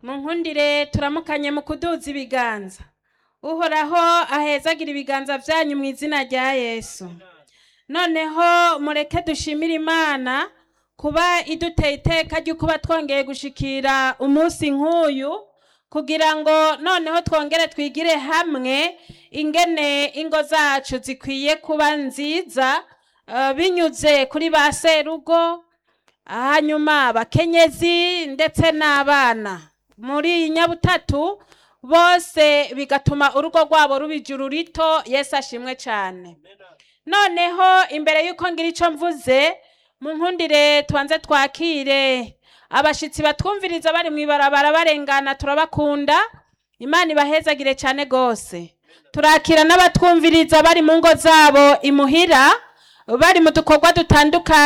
munkundire turamukanye mu kuduza ibiganza uhoraho ahezagira ibiganza byanyu mu izina rya yesu noneho mureke dushimire imana kuba iduteye iteka ryo kuba twongeye gushikira umunsi nk'uyu kugira ngo noneho twongere twigire hamwe ingene ingo zacu zikwiye kuba nziza eh, binyuze kuri ba serugo hanyuma abakenyezi ndetse n'abana muri iyi nyabutatu bose bigatuma urugo rwabo ruba ijuru rito yesu ashimwe cyane noneho imbere y'uko ngira icyo mvuze mu nkundire tubanze twakire abashyitsi batwumviriza bari mu ibarabara barengana turabakunda imana ibahezagire cyane rwose turakira n'abatwumviriza bari mu ngo zabo imuhira bari mu dukorwa dutandukanye